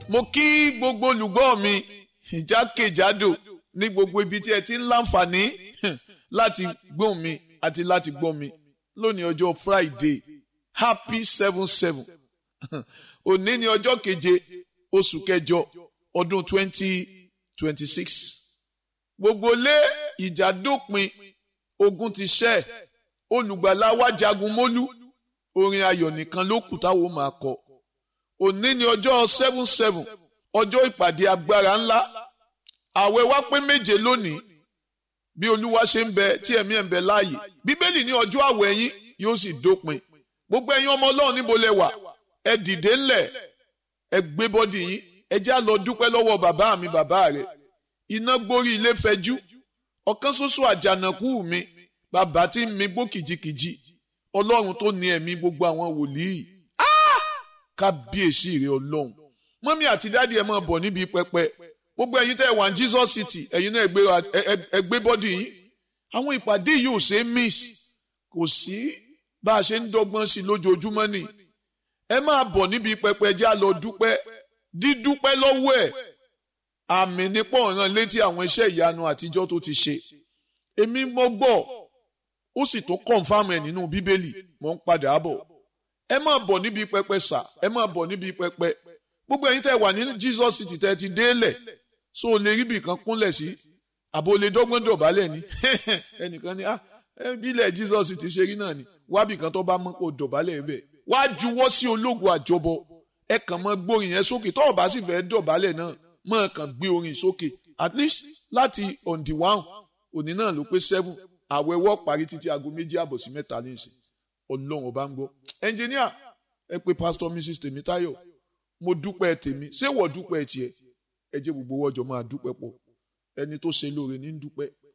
mo kí gbogbo olùgbọ́ mi ìjákèjádò ní gbogbo ibi tí ẹ ti ń láǹfààní láti gbóhùn mi àti láti gbọ́ mi lónìí ọjọ́ Friday happy seven seven òní ni ọjọ́ keje oṣù kẹjọ ọdún twenty twenty six gbogbo lé ìjà dópin ogun ti ṣẹ́ olùgbàlà wa jagun mólú orin ayọ̀ nìkan ló kù táwọn máa kọ òní ni ọjọ́ seven seven ọjọ́ ìpàdé agbára ńlá àwẹ̀ wa pé méje lónìí bí olúwa ṣe ń bẹ tí ẹ̀mí ẹ̀ ń bẹ láàyè bíbélì ní ọjọ́ àwẹ̀ yín yóò sì dópin gbogbo ẹ̀yin ọmọ ọlọ́run níbo lẹ wà ẹ dìde ńlẹ̀ ẹ gbé bọ́dì yín ẹ já lọ dúpẹ́ lọ́wọ́ bàbá mi bàbá rẹ̀ iná gbórí ilé fẹjú ọ̀kan ṣoṣo àjànàkú mi bàbá tí ń mi gbó kìjikìji ọlọ́run tó ní ẹ̀mí gbogbo àwọn wòlíì kábíyèsí rẹ ọlọ́run mọ́mí àti dáàdi ẹ̀ máa bọ̀ níbi pẹpẹ gbogbo ẹ̀yin tẹ́ ẹ wà ní Jesus City ẹ̀yin náà ẹ gbé bọ́dì yín àwọn ìpàdé yìí ò ṣe é miss kò sí bá a ṣe ń dọ́gbọ́n sí lójoojúmọ́ ni ẹ máa bọ̀ níbi pẹpẹ jẹ́ a lọ dúpẹ́ dídúpẹ́ lọ́wọ́ ẹ̀ àmì nípò ọ̀ràn létí àwọn iṣẹ́ ìyanu àtijọ́ tó ti ṣe èmi mọ́ gbọ́ ó sì tó kọ̀ǹfàmù ẹ̀ nínú bíbélì mò ń padà bọ̀ ẹ máa bọ̀ níbi pẹpẹ sà ẹ máa bọ̀ níbi pẹpẹ gbogbo ẹ̀yin tẹ́ wà ní Jesus City tẹ́ ti délẹ̀ so o lè rí ibì kan kúnlẹ̀ sí àbò lè dọ́gbọ́n dọ̀bálẹ̀ ni ẹnìkan ni ah bílẹ̀ Jesus City ṣe rí náà ni wábì kan tó bá mọ́ kó dọ̀bálẹ̀ bẹ́ẹ̀ wá juwọ́ sí ológun àjọbọ ẹ kàn mọ́ gbórin yẹn sókè tó o bá sì fẹ́ dọ̀bálẹ̀ náà mọ́ kàn gbé orin sókè at least láti on the one òní náà ló pé seven àwẹ̀wọ́ parí títí aago méjì àbọ̀ sí mẹ́ta ní ìsìn ọlọ́run ọba ń gbọ́ ẹnjìníà ẹ pé pásítọ̀ mrs tèmítáyọ̀ mo dúpẹ́ tèmi ṣé wọ́n dúpẹ́ tiẹ̀ ẹ jẹ́ gbogbo wọ́jọ́ máa dúpẹ́ pọ̀ ẹni tó ṣe lóore ní dúpẹ́